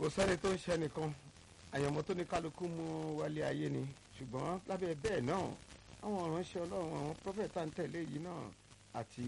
kò sẹ́ni tó ń ṣe nìkan àyànmọ́ tó ní kálukú mú wálé ayé ni ṣùgbọ́n lábẹ́ bẹ́ẹ̀ náà àwọn ìránṣẹ́ ọlọ́run àwọn prọfẹ̀tà ń tẹ̀lé yìí náà àti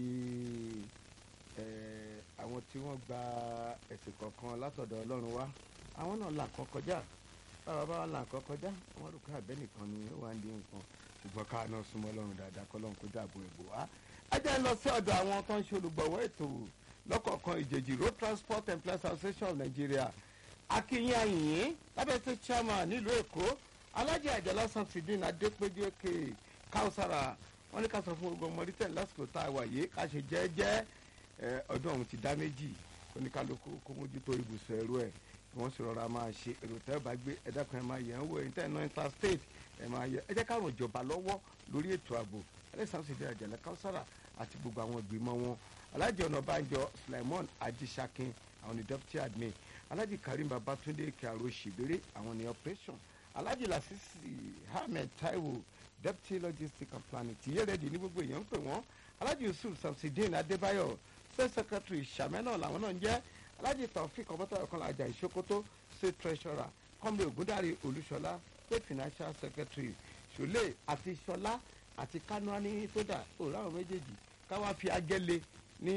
àwọn tí wọ́n gba ẹ̀sìn kọ̀ọ̀kan látọ̀dọ̀ ọlọ́run wá àwọn náà là kọ́ kọjá báwa bá là kọ́ kọjá wọ́n rò pé àbẹ́ nìkan ni ó wà ń di nǹkan ṣùgbọ́n ká náà súnmọ́ ọlọ́run dáadáa kọ́ lọ́run kó dáàbò ẹ̀bò wá. ẹ jẹ́ ń lọ sí ọ̀dọ̀ àwọn tó ń ṣe olùgbọ̀wọ́ ètò lọ́kọ̀ọ̀kan ìjèjì road transport employees association of nigeria akínyìn àyìnyín lábẹ́ tó chairman nílùú èkó alájà àjàlá samsidin adépédéke káwùsára wọn ní ká sọ fún gbogbo ọmọdé tẹ̀ lásìkò tá a wà yìí ká ṣe jẹ́ẹ́jẹ́ ọdún ọ̀hún ti dá méjì oníkálukú kó mójútó ibùsùn ẹ̀rọ ẹ̀ kí wọ́n sì rọra máa ṣe èrò tẹ́ bá gbé ẹ̀dá kan ẹ̀ máa yẹ̀ ń wò ẹ̀yìn tẹ́ ẹ̀ náà interstate ẹ̀ máa yẹ ẹ jẹ́ káwọn ìjọba lọ́wọ́ lórí ètò ààbò alẹ́sàmùsídẹ̀ àjàlá káwùsára àti gbogbo àwọn ìgbìmọ̀ wọn alájẹ ọ̀nàbànjọ sulaimon ajísákin àwọn ní deputy admin alájì karim babatunde kyaro ṣèbérè àwọn ní operation alájì lasisi ahmed taiwo deputy logistics and planning tìyẹ́ rẹ̀ di ní gbogbo èèyàn ń pè wọ́n alájì yusuf samsidin adébáyọ̀ state secretary sàmẹ́nà làwọn náà ń jẹ́ alájì taofik ọbọ̀tà ọ̀kan làjà ìṣókótó state treasurer kọ́mí ògúndàrí olúṣọlá state financial secretary ṣọlẹ̀ àti ṣọlá àti kanuani tódà òòrùn àwọn méjèèjì káwá fi agẹ́lẹ̀ ní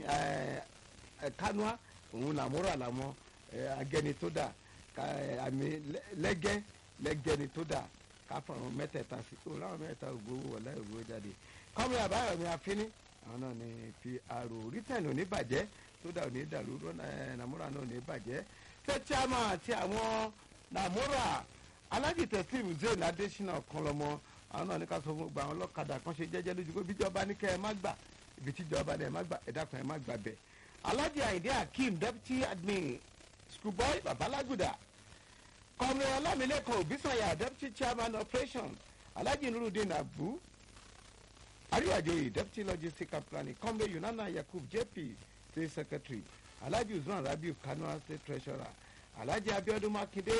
kanua òun làmúrò àlàmọ́ agẹni tó dà àmì lẹ́gẹ́ lẹ́gẹ́ni tó dà káfọ̀rún mẹ́tẹ̀ẹ̀ta sí òun láwọn mẹ́tẹ̀ẹ̀ta ògbówó wọ̀lá ògbówó jáde kọ́mi àbáyọ̀mí afínní àwọn náà ní fi àrò rítẹ̀nì òní bàjẹ́ tó dà òní dàrú nàmúrà náà òní bàjẹ́ tẹ́tíámà àti àwọn nàmúrà alájì tẹ̀síìmù zayn adésínà kan lọ́mọ àwọn náà ní ká sọ fún gbogbo àwọn ọlọ́kadà kan ṣe jẹ́jẹ́ lójú pé bíjọba ní kẹ́ ẹ má gbà ibi tíjọba ní ẹ má gbà ẹ dákun ẹ má gbà bẹ́ẹ̀ alhaji ayinde akeem deputy admin schoolboy babalaguda kọmrẹ ọlámilẹ́kan òbísànyà deputy chairman operation alhaji nurudeen abu ariwajoyi deputy logistics and planning kọmrẹ yunana yakub jp state secretary alhaji usman rabiu kano state treasurer alhaji abiodun makinde